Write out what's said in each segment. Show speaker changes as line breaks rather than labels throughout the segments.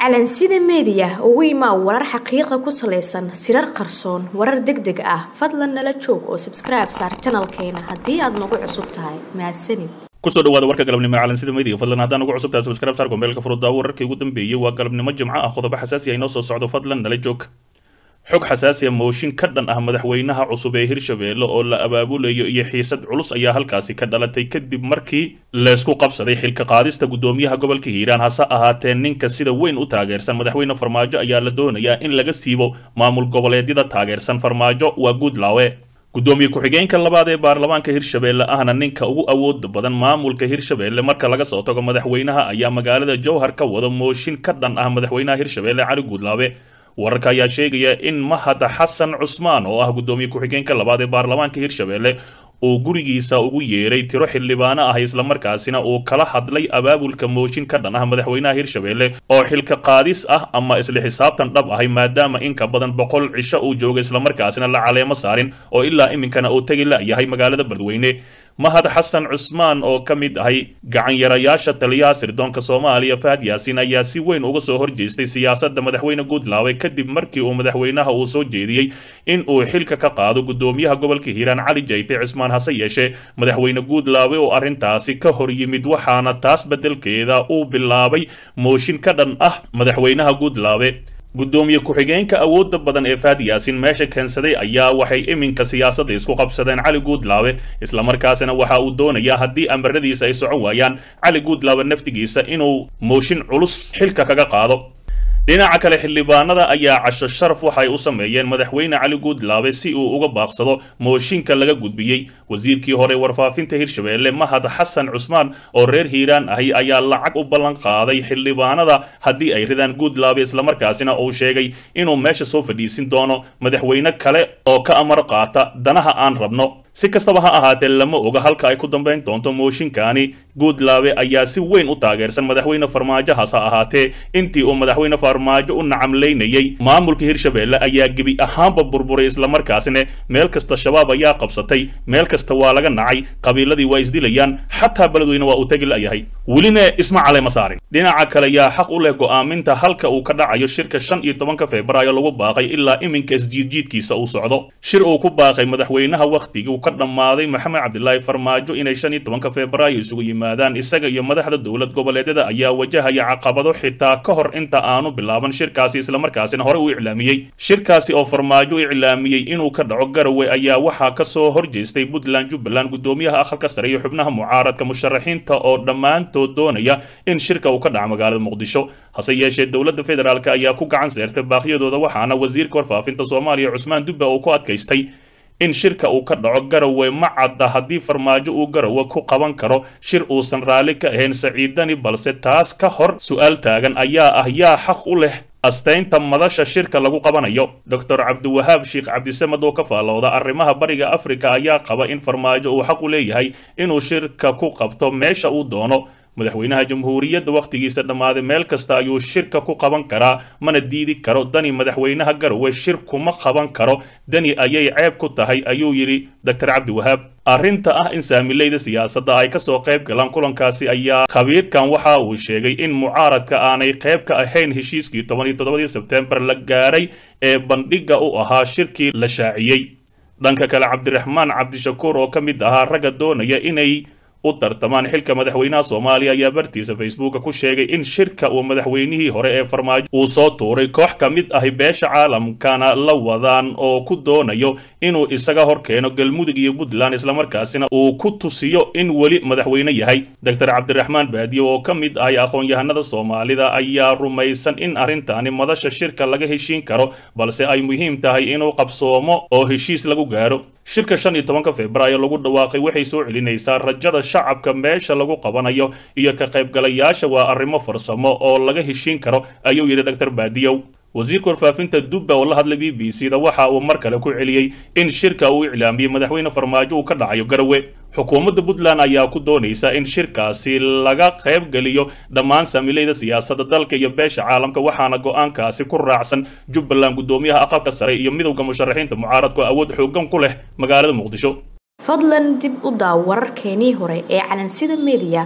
calansida meediya ugu imaa warar xaqiiqa ku salaysan sirar qarsoon warar deg deg ah fadlan nala joog oo sabskribe saar janalkeena haddii aad nagu cusub tahay mahadsanid
kusoo dhawaada warka galabnimo calansida meediga fadlan haddaan ugu cusub tahay subscribe saar gombeelka furuddaa wararkii ugu dambeeyey waa galabnimo jimco ah qodobo xasaasi ah inoo soo socdo fadlan nala joog xog xasaasiya mooshin ka dhan ah madaxweynaha cusub ee hirshabeelle oo la abaabulayo iyo xiisad culus ayaa halkaasi ka dhalatay kadib markii laysku qabsaday xilka qaadista guddoomiyaha gobolka hiiraan hase ahaatee ninka sida weyn u taageersan madaxweyne farmaajo ayaa la doonayaa in laga siibo maamul goboleedyada taageersan farmaajo waa guudlaawe guddoomiye ku-xigeenka labaad ee baarlamaanka hirshabeelle ahna ninka ugu awooda badan maamulka hirshabeelle marka laga soo tago madaxweynaha ayaa magaalada jowhar ka wada mooshin ka dhan ah madaxweynaha hirshabeelle cali guudlaawe wararka ayaa sheegaya in mahad xasan cusmaan oo ah guddoomiye ku-xigeenka labaad ee baarlamaanka hirshabeelle uu gurigiisa ugu yeeray tiro xildhibaano ah islamarkaasina uu kala hadlay abaabulka mooshin ka dhan ah madaxweynaha hirshabeelle oo xilka qaadis ah ama isla xisaabtan dhab ahay maadaama in ka badan boqol cisho uu jooga islamarkaasina la caleemo saarin oo ilaa iminkana uu tegi la-yahay magaalada beledweyne mahad xasan cusmaan oo ka mid ahay gacanyarayaasha taliyaha sirdoonka soomaaliya fahad yaasiin ayaa si weyn uga soo horjeestay siyaasadda madaxweyne guudlaawe kadib markii uu madaxweynaha uu soo jeediyey in uu xilka ka qaado guddoomiyaha gobolka hiiraan cali jayte cismaan hase yeeshee madaxweyne guudlaawe oo arrintaasi ka hor yimid waxaana taas beddelkeeda uu bilaabay mooshin ka dhan ah madaxweynaha guudlaawe guddoomiye ku-xigeenka awoodda badan ee faad yaasin meesha keensaday ayaa waxay iminka siyaasadda isku qabsadeen cali guudlaawe islamarkaasina waxa uu doonayaa haddii amaradiisa ay socon waayaan cali guudlaawe naftigiisa inuu mooshin culus xilka kaga qaado dhinaca kale xildhibaanada ayaa casho sharaf waxay u sameeyeen madaxweyne cali guudlaabe si uu uga baaqsado mooshinka laga gudbiyey wasiirkii hore warfaafinta hirshabeelle mahad xasan cusmaan oo reer hiiraan ahi ayaa lacag u ballan qaaday xildhibaanada haddii ay ridaan guudlaabe islamarkaasina uu sheegay inuu meesha soo fadhiisin doono madaxweyne kale oo ka amar qaata danaha aan rabno si kastaba ha ahaatee lama oga halka ay ku dambayn doonto mooshinkaani guudlaabe ayaa si weyn u taageersan madaxweyne farmaajo hase ahaatee intii uu madaxweyne farmaajo u nacamlaynayey maamulka hirshabeelle ayaa gebi ahaanba burburay islamarkaasina meel kasta shabaab ayaa qabsatay meel kasta waa laga nacay qabiiladii waa isdilayaan xataa beledweyne waa uu tegi la'yahay welina isma caleyma saarin dhinaca kale yaa xaq u leh go'aaminta halka uu ka dhacayo shirka shan iyo tobanka febraayo lagu baaqay ilaa iminka isjiidjiidkiisa uu socdo shir uu ku baaqay madaxweynaha wakhtigii ka dhammaaday maxamed cabdilaahi farmaajo inay shan iyo tobanka febraayo isugu yimaadaan isaga iyo madaxda dowlad goboleedyada ayaa wajahaya caqabado xitaa ka hor inta aanu bilaaban shirkaasi islamarkaasina hore u iclaamiyey shirkaasi oo farmaajo u iclaamiyey inuu ka dhaco garowe ayaa waxaa ka soo horjeestay puntland jubbaland guddoomiyaha aqalka sare iyo xubnaha mucaaradka musharaxiinta oo dhammaantood doonaya in shirka uu ka dhaco magaalada muqdisho hase yeeshee dowladda federaalk ayaa ku gacan seertay baaqyadooda waxaana wasiirka warfaafinta soomaaliya cusmaan dubbe uu ku adkaystay in shirka uu ka dhaco garowe ma cadda haddii farmaajo uu garowe ku qaban karo shir uusan raalli ka ahayn saciidani balse taas ka hor su-aal taagan ayaa ah yaa xaq u leh astaynta madasha shirka lagu qabanayo doctor cabdiwahaab sheekh cabdisamed oo ka faallooda arrimaha bariga afrika ayaa qaba in farmaajo uu xaq u leeyahay inuu shirka ku qabto meesha uu doono madaxweynaha jamhuuriyadda wakhtigiisa dhammaaday meel kasta ayuu shirka ku qaban karaa mana diidi karo dani madaxweynaha garowe shir kuma qaban karo dani ayay ceeb ku tahay ayuu yidhi doctor cabdiwahaab arrinta ah in saamilayda siyaasadda ay ka soo qayb galaan kulankaasi ayaa khabiirkan waxa uu sheegay in mucaaradka aanay qayb ka ahayn heshiiskii toban iyo toddobadii sebtembar la gaaray ee bandhigga u ahaa shirkii la shaaciyey dhanka kale cabdiraxmaan cabdishakuur oo ka mid ahaa ragga doonaya inay u tartamaan xilka madaxweynaha soomaaliya ayaa bartiisa facebooka ku sheegay in shirka uu madaxweynihii hore ee farmaajo uu soo tuuray koox ka mid ahi beesha caalamkana la wadaan oo ku doonayo inuu isaga hor keeno galmudug iyo puntland islamarkaasina uu ku tusiyo in weli madaxweyne yahay doctor cabdiraxmaan baadiye oo ka mid ahay aqoon-yahanada soomaalida ayaa rumaysan in arrintaani madasha shirka laga heshiin karo balse ay muhiim tahay inuu qabsoomo oo heshiis lagu gaaro shirka shan iyo tobanka febraayo lagu dhawaaqay waxay soo celinaysaa rajada shacabka meesha lagu qabanayo iyo ka qaybgalayaasha waa arrimo farsamo oo laga heshiin karo ayuu yidhi doctor baadiyow wasiirka warfaafinta dubba oo la hadlay b b c da waxa uu mar kale ku celiyey in shirka uu iclaamiyey madaxweyne farmaajo uu ka dhacayo garowe xukuumadda puntland ayaa ku doonaysa in shirkaasi laga qayb geliyo dhammaan saamilayda siyaasadda dalka iyo beesha caalamka waxaana go-aankaasi ku raacsan jubbaland guddoomiyaha aqalka sare iyo midowda musharaxiinta mucaaradku awood xoogan ku leh magaalada muqdisho
fadlan dib u daaw wararkeenii hore ee calansida meediya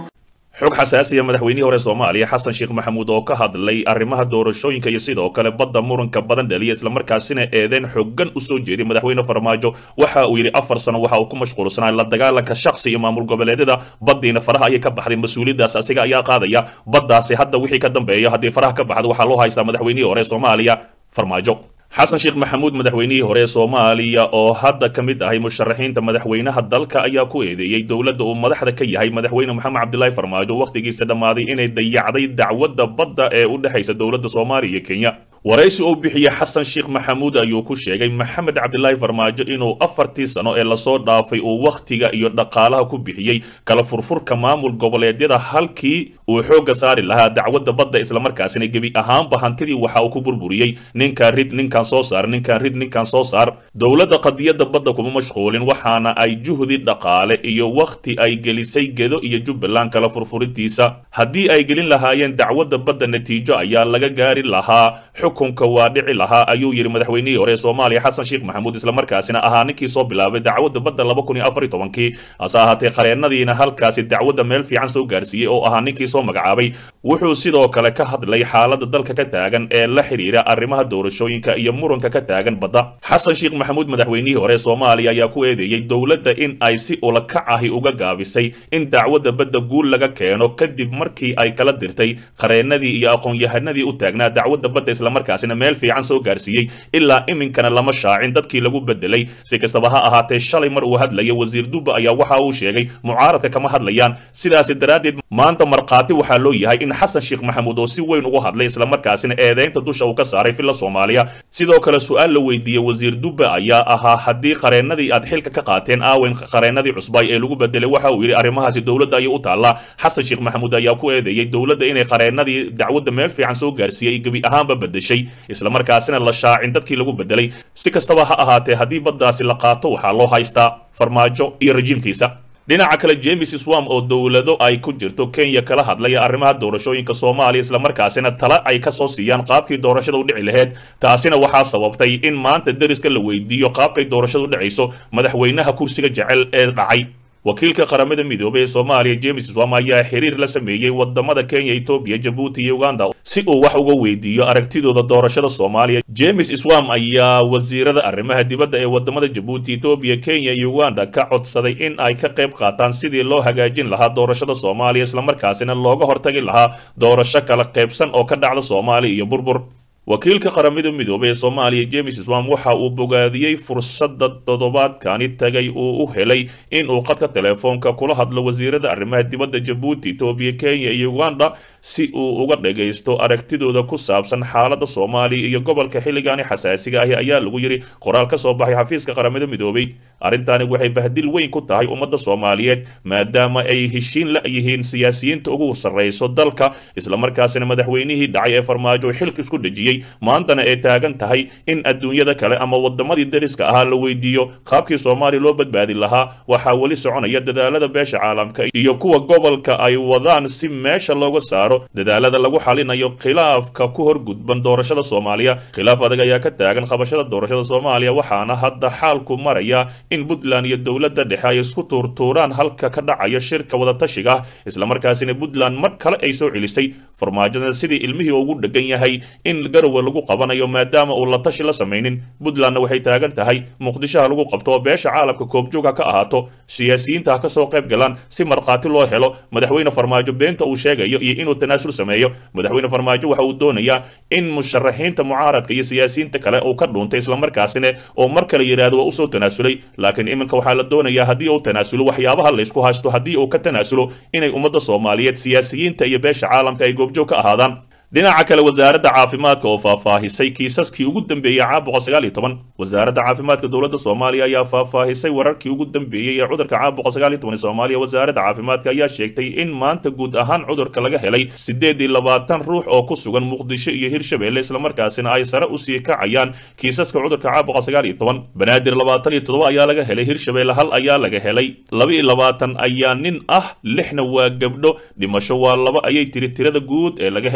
xog xasaasiya madaxweynihii hore soomaaliya xasan sheekh maxamuud oo ka hadlay arrimaha doorashooyinka iyo sidoo kale badda muranka badan dhaliya islamarkaasina eedeen xooggan u soo jeeday madaxweyne farmaajo waxa uu yidhi afar sano waxa uu ku mashquulsanaa la dagaalanka shakhsi iyo maamul goboleedyada baddiina faraha ayay ka baxday mas-uuliyaddaas asiga ayaa qaadaya baddaasi hadda wixii ka dambeeya haddii faraha ka baxda waxaa loo haystaa madaxweynihii hore soomaaliya farmaajo xasan sheekh maxamuud madaxweynihii hore soomaaliya oo hadda ka mid ahay musharaxiinta madaxweynaha dalka ayaa ku eedeeyey dowladda uu madaxda ka yahay madaxweyne moxamed cabdilaahi farmaajo wakhtigiisa dhammaaday inay dayacday dacwadda badda ee u dhexaysa dowladda soomaaliya iyo kenya waraysi uu bixiyey xasan sheekh maxamuud ayuu ku sheegay maxamed cabdilaahi farmaajo inuu afartii sano ee lasoo dhaafay uu wakhtiga iyo dhaqaalaha ku bixiyey kala furfurka maamul goboleedyada halkii uu xoogga saari lahaa dacwadda badda islamarkaasina gebi ahaanba hantidii waxa uu ku burburiyey ninkaan rid ninkaan soo saar ninkaan rid ninkaan soo saar dowladda qadiyadda badda kuma mashquulin waxaana ay juhdi dhaqaale iyo wakhti ay gelisay gedo iyo jubbaland kala furfurintiisa haddii ay gelin lahaayeen dacwadda badda natiijo ayaa laga gaari lahaa xukunka waa dhici lahaa ayuu yidhi madaxweynihii hore soomaaliya xasan sheekh maxamuud islamarkaasina ahaa ninkii soo bilaabay dacwadda badda laba kun iyo afar iyo tobankii hase ahaatee qareennadiina halkaasi dacwadda meel fiican soo gaarsiiyey oo ahaa ninkii soo magacaabay wuxuu sidoo kale ka hadlay xaaladda dalka ka taagan ee la xidhiira arrimaha doorashooyinka iyo muranka ka taagan badda xasan sheekh maxamuud madaxweynihii hore soomaaliya ayaa ku eedeeyey dowladda in ay si ulakac ahi uga gaabisay in dacwadda badda guul laga keeno kadib markii ay kala dirtay qareennadii iyo aqoon-yahanadii u taagnaa dacwadda badda islamarkaasina meel fiican soo gaarsiiyey ilaa iminkana lama shaacin dadkii lagu bedelay si kastaba ha ahaatee shalay mar uu hadlaya wasiir dubba ayaa waxa uu sheegay mucaaradka kama hadlayaan sidaasi daraaddeed maanta markhaati waxaa loo yahay in xasan sheekh maxamuud oo si weyn ugu hadlay islamarkaasina eedeynta dusha uu ka saaray filla soomaaliya sidoo kale su-aal la weydiiyey wasiir dubba ayaa ahaa haddii qareennadii aad xilka ka qaateen aawen qareennadii cusbay ee lagu bedelay waxa uu yidhi arrimahaasi dowladda ayay u taallaa xasan sheekh maxamuud ayaa ku eedeeyey dowladda inay qareennadii dacwadda meel fiican soo gaarsiiyey gebi ahaanba bedeshay islamarkaasina la shaacin dadkii lagu bedelay si kastaba ha ahaatee haddii baddaasi la qaato waxaa loo haystaa farmaajo iyo rajiimkiisa dhinaca kale james swam oo dowlado ay ku jirto kenya kala hadlaya arrimaha doorashooyinka soomaaliya islamarkaasina tala ay ka soo siiyaan qaabkii doorashada u dhici laheyd taasina waxaa sababtay in maanta deriska la weydiiyo qaabkay doorashada u dhacayso madaxweynaha kursiga jecel ee dhacay wakiilka qaramada midoobay ee soomaaliya james swam ayaa xiriir la sameeyey wadamada kenya etoobiya jabuuti iyo uganda si uu wax uga weydiiyo aragtidooda doorashada soomaaliya james swam ayaa wasiirada arrimaha dibadda ee wadamada jabuuti etoobiya kenya iyo uganda ka codsaday in ay ka qayb qaataan sidii loo hagaajin lahaa doorashada soomaaliya islamarkaasina looga hortagi lahaa doorasho kala qaybsan oo ka dhacda soomaaliya iyo burbur wakiilka qaramada midoobay ee soomaaliya james swam waxa uu bogaadiyey fursadda toddobaadkani tagay uu u helay in uu qadka telefoonka kula hadlo wasiirada arrimaha dibadda jabuuti etoobiya kenya iyo uganda si uu uga dhagaysto aragtidooda ku saabsan xaaladda soomaaliya iyo gobolka xilligaani xasaasiga ahi ayaa lagu yidhi qoraal ka soo baxay xafiiska qaramada midoobay arrintani waxay bahdil weyn ku tahay ummadda soomaaliyeed maadaama ay heshiin la yihiin siyaasiyiinta ugu sarrayso dalka islamarkaasina madaxweynihii dhacay ee farmaajo xilka isku dhejiyey maantana ay taagan tahay in adduunyada kale ama wadamadii dariska ahaa la weydiiyo qaabkii soomaaliya loo badbaadi lahaa waxaa weli soconaya dadaalada beesha caalamka iyo kuwa gobolka ay wadaan si meesha looga saaro dadaalada lagu xalinayo khilaafka ku horgudban doorashada soomaaliya khilaaf adag ayaa ka taagan qabashada doorashada soomaaliya waxaana hadda xaalku maraya in puntland iyo dowladda dhexe ay isku tuurtuuraan halka ka dhacaya shirka wadatashiga ah islamarkaasina puntland mar kale ay soo celisay farmaajada sidii ilmihii ugu dhegan yahay in garowe lagu qabanayo maadaama uu la tashi la samaynin puntlandna waxay taagan tahay muqdishoha lagu qabto oo beesha caalamka koobjoogha ka ahaato siyaasiyiinta ha ka soo qayb galaan si markhaati loo helo madaxweyne farmaajo beenta uu sheegayo iyo inuu tanaasul sameeyo madaxweyne farmaajo waxa uu doonayaa in musharaxiinta mucaaradka iyo siyaasiyiinta kale uu ka dhuuntay islamarkaasina oo mar kale yidhaahdo waa usoo tanaasulay laakiin iminka waxaa la doonayaa haddii uu tanaasulo waxyaabaha laysku haysto haddii uu ka tanaasulo inay ummadda soomaaliyeed siyaasiyiinta iyo beesha caalamka ay goobjoog ka ahaadaan dhinaca kale wasaaradda caafimaadka oo faahfaahisay kiisaskii ugu dambeeyey caabuqa sagaal iyo toban wasaaradda caafimaadka dowladda soomaaliya ayaa faahfaahisay wararkii ugu dambeeyey ee cudurka caabuqa sagaal iyo toban ee soomaaliya wasaaradda caafimaadka ayaa sheegtay in maanta guud ahaan cudurka laga helay siddeed iyo labaatan ruux oo ku sugan muqdisho iyo hirshabeelle islamarkaasina ay sare usii kacayaan kiisaska cudurka caabuqa sagaal iyo toban banaadir labaatan iyo toddoba ayaa laga helay hirshabeelle hal ayaa laga helay laba iyo labaatan ayaa nin ah lixna waa gabdho dhimasho waa laba ayay tiri tirada guud ee laga helay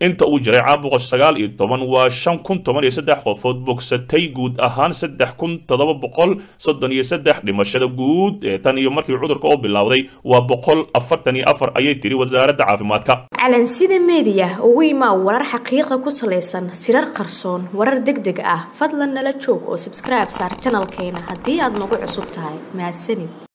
inta uu jiray caabuqa sagaal iyo toban waa shan kun toban iyo saddex qofood bogsatay guud ahaan saddex kun toddoba boqol soddon iyo saddex dhimashada guud ee tan iyo markii cudurka oo bilowday waa boqol afartan iyo afar ayay tiri wasaaradda caafimaadka
calansida meediya ugu imaa warar xaqiiqa ku salaysan sirar qarsoon warar deg deg ah fadlan nala joog oo subscribe saar janalkeena haddii aad nagu cusub tahay mahadsanid